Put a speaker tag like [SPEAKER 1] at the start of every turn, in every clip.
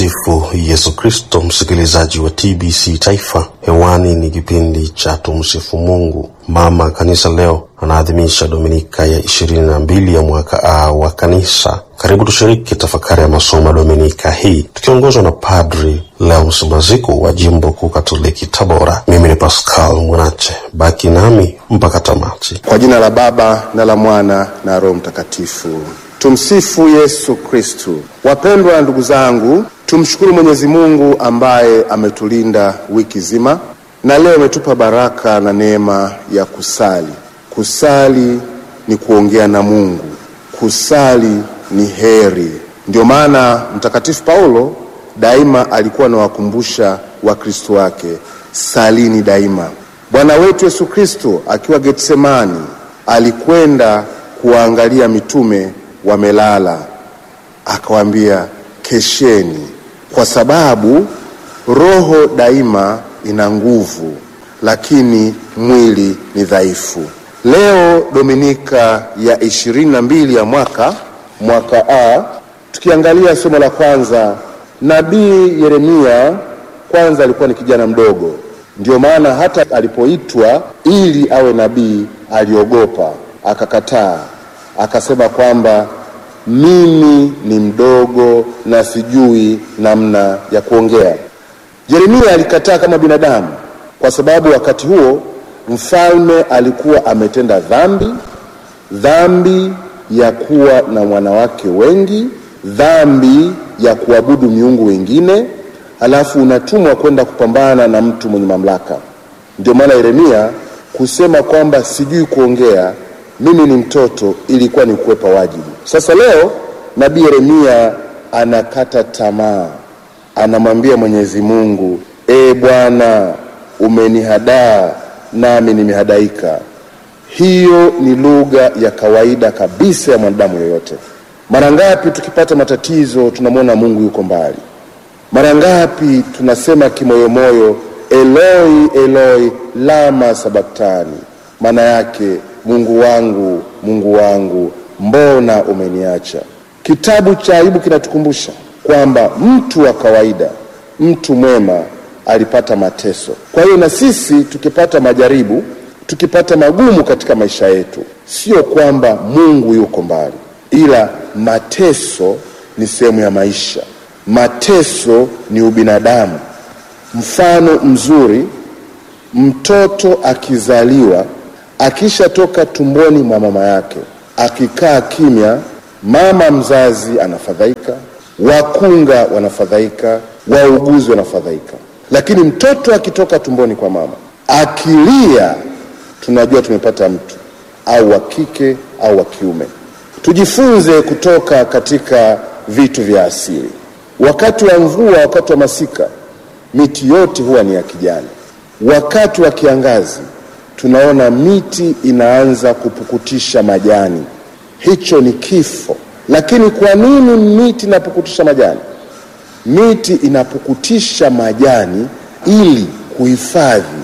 [SPEAKER 1] Tumsifu Yesu Kristo. Msikilizaji wa TBC Taifa, hewani ni kipindi cha Tumsifu Mungu. Mama Kanisa leo anaadhimisha Dominika ya ishirini na mbili ya mwaka A wa Kanisa. Karibu tushiriki tafakari ya masomo ya Dominika hii tukiongozwa na Padri Leons Maziku wa Jimbo Kuu Katoliki Tabora. Mimi ni Pascal Mwanache, baki nami mpaka tamati.
[SPEAKER 2] Kwa jina la Baba na la Mwana na Roho Mtakatifu. Tumsifu Yesu Kristu. Wapendwa ndugu zangu, tumshukuru Mwenyezi Mungu ambaye ametulinda wiki zima na leo ametupa baraka na neema ya kusali. Kusali ni kuongea na Mungu, kusali ni heri. Ndio maana Mtakatifu Paulo daima alikuwa anawakumbusha Wakristo wake, salini daima. Bwana wetu Yesu Kristo akiwa Getsemani alikwenda kuwaangalia mitume wamelala, akawaambia kesheni, kwa sababu roho daima ina nguvu, lakini mwili ni dhaifu. Leo Dominika ya ishirini na mbili ya mwaka mwaka A, tukiangalia somo la kwanza, nabii Yeremia kwanza alikuwa ni kijana mdogo, ndio maana hata alipoitwa ili awe nabii aliogopa, akakataa, akasema kwamba mimi ni mdogo na sijui namna ya kuongea. Yeremia alikataa kama binadamu, kwa sababu wakati huo mfalme alikuwa ametenda dhambi, dhambi ya kuwa na wanawake wengi, dhambi ya kuabudu miungu wengine, alafu unatumwa kwenda kupambana na mtu mwenye mamlaka. Ndio maana Yeremia kusema kwamba sijui kuongea, mimi ni mtoto, ilikuwa ni kukwepa wajibu. Sasa leo nabii Yeremia anakata tamaa, anamwambia Mwenyezi Mungu, e Bwana, umenihadaa nami nimehadaika. Hiyo ni lugha ya kawaida kabisa ya mwanadamu yoyote. Mara ngapi tukipata matatizo tunamwona Mungu yuko mbali? Mara ngapi tunasema kimoyomoyo, Eloi Eloi lama sabaktani, maana yake Mungu wangu, Mungu wangu, mbona umeniacha? Kitabu cha Ayubu kinatukumbusha kwamba mtu wa kawaida, mtu mwema alipata mateso. Kwa hiyo na sisi tukipata majaribu, tukipata magumu katika maisha yetu, sio kwamba Mungu yuko mbali, ila mateso ni sehemu ya maisha. Mateso ni ubinadamu. Mfano mzuri, mtoto akizaliwa, akishatoka tumboni mwa mama yake, akikaa kimya, mama mzazi anafadhaika, wakunga wanafadhaika, wauguzi wanafadhaika. Lakini mtoto akitoka tumboni kwa mama akilia, tunajua tumepata mtu au wa kike au wa kiume. Tujifunze kutoka katika vitu vya asili. Wakati wa mvua, wakati wa masika, miti yote huwa ni ya kijani. Wakati wa kiangazi, tunaona miti inaanza kupukutisha majani. Hicho ni kifo. Lakini kwa nini miti inapukutisha majani? Miti inapukutisha majani ili kuhifadhi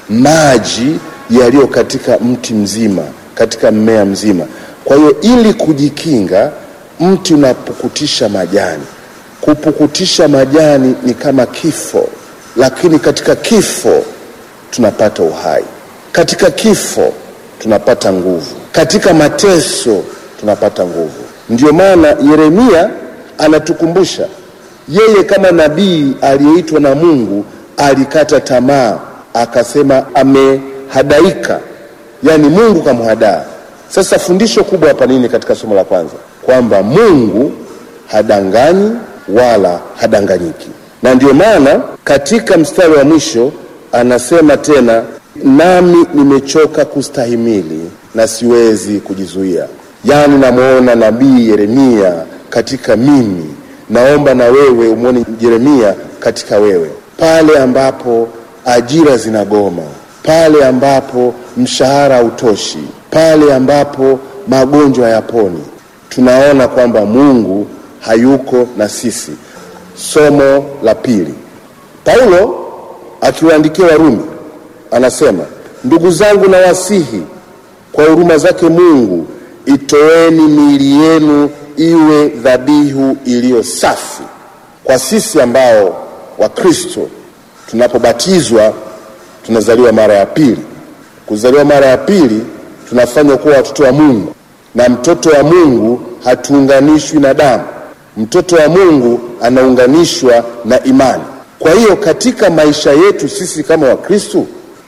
[SPEAKER 2] maji yaliyo katika mti mzima, katika mmea mzima. Kwa hiyo ili kujikinga, mti unapukutisha majani. Kupukutisha majani ni kama kifo, lakini katika kifo tunapata uhai, katika kifo tunapata nguvu, katika mateso tunapata nguvu. Ndiyo maana Yeremia anatukumbusha yeye kama nabii aliyeitwa na Mungu alikata tamaa, akasema amehadaika, yaani Mungu kamhadaa. Sasa fundisho kubwa hapa nini katika somo la kwanza? Kwamba Mungu hadanganyi wala hadanganyiki, na ndiyo maana katika mstari wa mwisho anasema tena, nami nimechoka kustahimili na siwezi kujizuia. Yaani namwona nabii Yeremia katika mimi naomba na wewe umwone Yeremia katika wewe, pale ambapo ajira zinagoma, pale ambapo mshahara hautoshi, pale ambapo magonjwa hayaponi, tunaona kwamba Mungu hayuko na sisi. Somo la pili, Paulo akiwaandikia Warumi anasema, ndugu zangu, nawasihi kwa huruma zake Mungu, itoeni miili yenu iwe dhabihu iliyo safi, Kwa sisi ambao Wakristo tunapobatizwa tunazaliwa mara ya pili. Kuzaliwa mara ya pili tunafanywa kuwa watoto wa Mungu, na mtoto wa Mungu hatuunganishwi na damu. Mtoto wa Mungu anaunganishwa na imani. Kwa hiyo katika maisha yetu sisi kama Wakristo,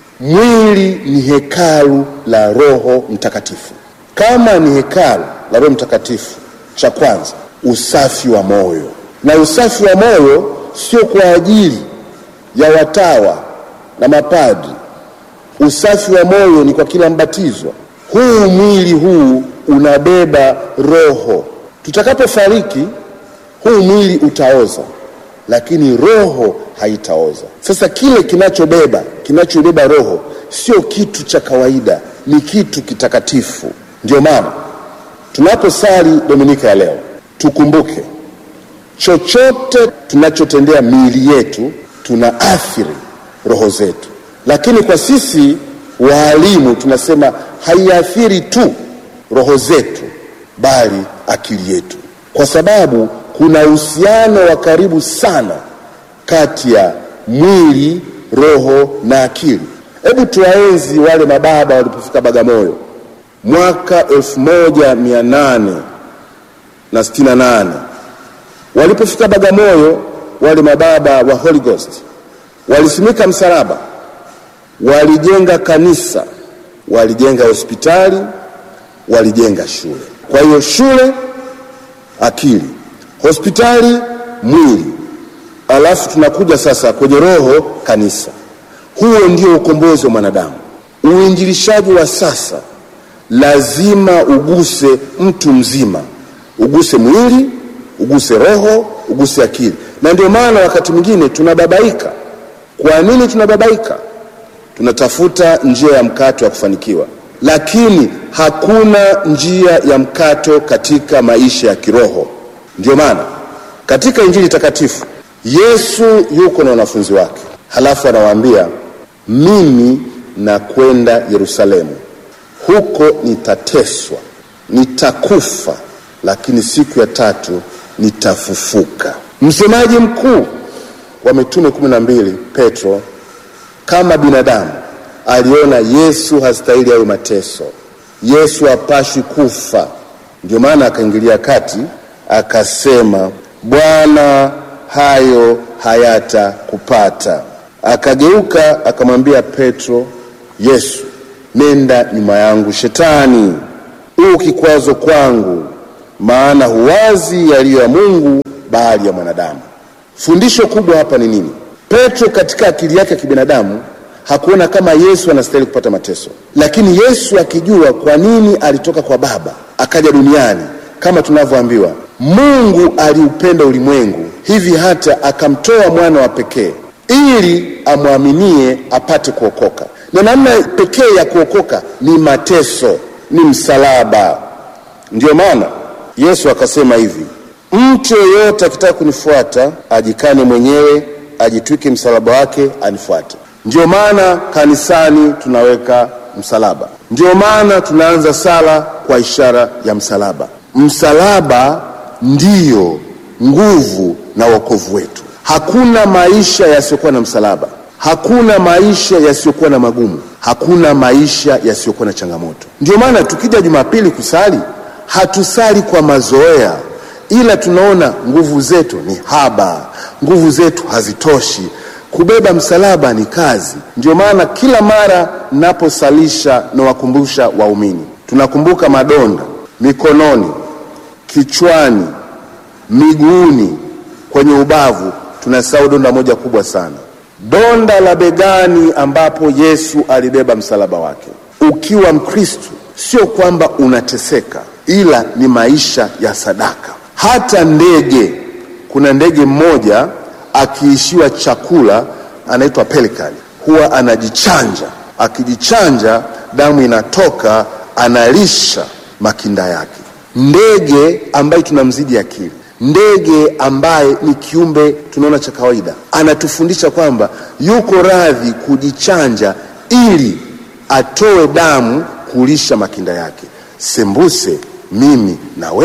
[SPEAKER 2] mwili ni hekalu la Roho Mtakatifu. Kama ni hekalu la Roho Mtakatifu, cha kwanza usafi wa moyo, na usafi wa moyo sio kwa ajili ya watawa na mapadri. Usafi wa moyo ni kwa kila mbatizwa. Huu mwili huu unabeba roho. Tutakapofariki huu mwili utaoza, lakini roho haitaoza. Sasa kile kinachobeba kinachobeba roho sio kitu cha kawaida, ni kitu kitakatifu. Ndio maana tunaposali Dominika ya leo tukumbuke, chochote tunachotendea miili yetu tuna athiri roho zetu, lakini kwa sisi waalimu tunasema haiathiri tu roho zetu, bali akili yetu, kwa sababu kuna uhusiano wa karibu sana kati ya mwili, roho na akili. Hebu tuwaenzi wale mababa walipofika Bagamoyo mwaka elfu moja mia nane na sitini na nane walipofika Bagamoyo, wale mababa wa Holy Ghost walisimika msalaba, walijenga kanisa, walijenga hospitali, walijenga shule. Kwa hiyo shule, akili, hospitali, mwili, alafu tunakuja sasa kwenye roho, kanisa. Huo ndio ukombozi wa mwanadamu. Uinjilishaji wa sasa lazima uguse mtu mzima, uguse mwili, uguse roho, uguse akili. Na ndio maana wakati mwingine tunababaika. Kwa nini tunababaika? Tunatafuta njia ya mkato ya kufanikiwa, lakini hakuna njia ya mkato katika maisha ya kiroho. Ndio maana katika Injili takatifu Yesu yuko na wanafunzi wake, halafu anawaambia mimi nakwenda Yerusalemu, huko nitateswa, nitakufa, lakini siku ya tatu nitafufuka. Msemaji mkuu wa mitume kumi na mbili Petro, kama binadamu aliona Yesu hastahili hayo mateso, Yesu hapashwi kufa. Ndio maana akaingilia kati akasema, Bwana, hayo hayatakupata. Akageuka akamwambia Petro, Yesu, nenda nyuma yangu Shetani, huu kikwazo kwangu, maana huwazi yaliyo ya Mungu bali ya mwanadamu. Fundisho kubwa hapa ni nini? Petro katika akili yake ya kibinadamu hakuona kama Yesu anastahili kupata mateso, lakini Yesu akijua kwa nini alitoka kwa Baba akaja duniani, kama tunavyoambiwa Mungu aliupenda ulimwengu hivi hata akamtoa mwana wa pekee ili amwaminie apate kuokoka, na namna pekee ya kuokoka ni mateso, ni msalaba. Ndiyo maana Yesu akasema hivi, mtu yeyote akitaka kunifuata ajikane mwenyewe, ajitwike msalaba wake, anifuate. Ndiyo maana kanisani tunaweka msalaba, ndiyo maana tunaanza sala kwa ishara ya msalaba. Msalaba ndiyo nguvu na wokovu wetu. Hakuna maisha yasiyokuwa na msalaba, hakuna maisha yasiyokuwa na magumu, hakuna maisha yasiyokuwa na changamoto. Ndio maana tukija Jumapili kusali, hatusali kwa mazoea, ila tunaona nguvu zetu ni haba, nguvu zetu hazitoshi. Kubeba msalaba ni kazi. Ndio maana kila mara naposalisha nawakumbusha waumini, tunakumbuka madonda mikononi, kichwani, miguuni, kwenye ubavu. Tunasahau donda moja kubwa sana, donda la begani, ambapo Yesu alibeba msalaba wake. Ukiwa Mkristo sio kwamba unateseka, ila ni maisha ya sadaka. Hata ndege, kuna ndege mmoja akiishiwa chakula anaitwa pelikani, huwa anajichanja. Akijichanja damu inatoka, analisha makinda yake. Ndege ambaye tunamzidi akili, ndege ambaye ni kiumbe tunaona cha kawaida, anatufundisha kwamba yuko radhi kujichanja ili atoe damu kulisha makinda yake. Sembuse mimi na wewe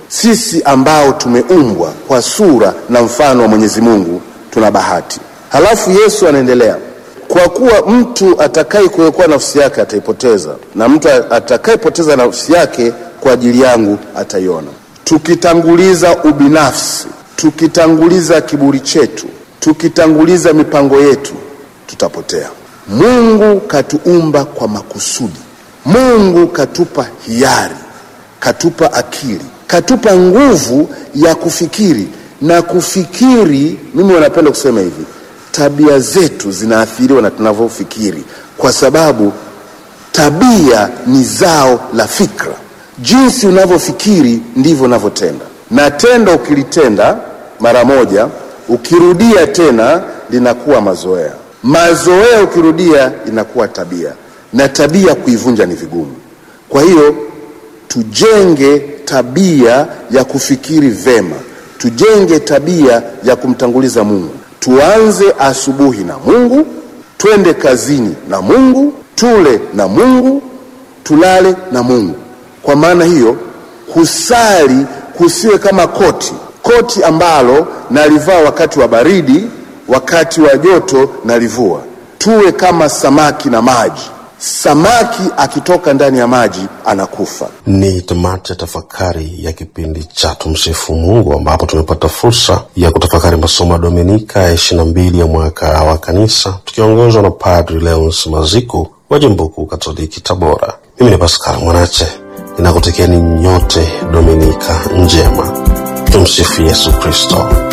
[SPEAKER 2] Sisi ambao tumeumbwa kwa sura na mfano wa Mwenyezi Mungu tuna bahati. Halafu Yesu anaendelea, kwa kuwa mtu atakaye kuokoa nafsi yake ataipoteza, na mtu atakayepoteza nafsi yake kwa ajili yangu ataiona. Tukitanguliza ubinafsi, tukitanguliza kiburi chetu, tukitanguliza mipango yetu, tutapotea. Mungu katuumba kwa makusudi. Mungu katupa hiari, katupa akili, katupa nguvu ya kufikiri na kufikiri. Mimi wanapenda kusema hivi, tabia zetu zinaathiriwa na tunavyofikiri, kwa sababu tabia ni zao la fikra. Jinsi unavyofikiri ndivyo unavyotenda, na tendo ukilitenda mara moja, ukirudia tena linakuwa mazoea, mazoea ukirudia inakuwa tabia, na tabia kuivunja ni vigumu. Kwa hiyo tujenge tabia ya kufikiri vema, tujenge tabia ya kumtanguliza Mungu. Tuanze asubuhi na Mungu, twende kazini na Mungu, tule na Mungu, tulale na Mungu. Kwa maana hiyo, kusali kusiwe kama koti, koti ambalo nalivaa wakati wa baridi, wakati wa joto nalivua. Tuwe kama samaki na maji. Samaki akitoka ndani ya maji anakufa.
[SPEAKER 1] Ni tamati ya tafakari ya kipindi cha Tumsifu Mungu, ambapo tumepata fursa ya kutafakari masomo ya Dominika ya ishirini na mbili ya mwaka wa Kanisa, tukiongozwa na Padri Leons Maziku wa Jimbo Kuu Katoliki Tabora. Mimi ni Paskari Mwanache, ninakutakieni nyote Dominika njema. Tumsifu Yesu Kristo.